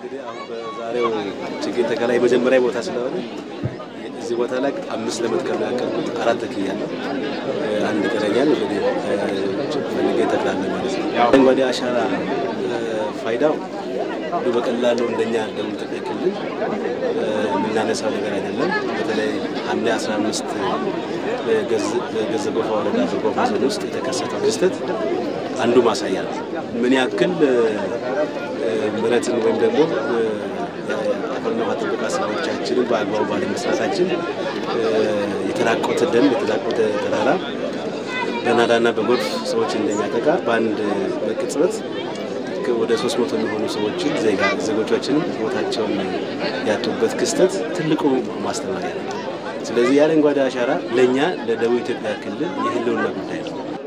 እንግዲህ አሁን በዛሬው ችግኝ ተከላ የመጀመሪያ ቦታ ስለሆነ እዚህ ቦታ ላይ አምስት ለመትከል ነው ያቀርኩት። አራት ተክያለሁ። አንድ ቀረኛል እንግዲህ ፈልጌ ተክላለሁ ማለት ነው። አረንጓዴ አሻራ ፋይዳው በቀላሉ እንደኛ ደቡብ ኢትዮጵያ ክልል የምናነሳው ነገር አይደለም። በተለይ ሐምሌ 15 በገዘ ጎፋ ወረዳ በጎፋ ዞን ውስጥ የተከሰተው ክስተት አንዱ ማሳያ ነው። ምን ያክል ምረትን ወይም ደግሞ አፈርና ውሃ ጥበቃ ስራዎቻችንን በአግባቡ ባለመስራታችን የተራቆተ ደን የተራቆተ ተራራ በናዳና በጎርፍ ሰዎች እንደሚያጠቃ በአንድ በቅጽበት ወደ ሶስት መቶ የሚሆኑ ሰዎችን ዜጎቻችንም ህይወታቸውን ያጡበት ክስተት ትልቁ ማስተማሪያ ነው። ስለዚህ የአረንጓዴ አሻራ ለእኛ ለደቡብ ኢትዮጵያ ክልል የህልውና ጉዳይ ነው።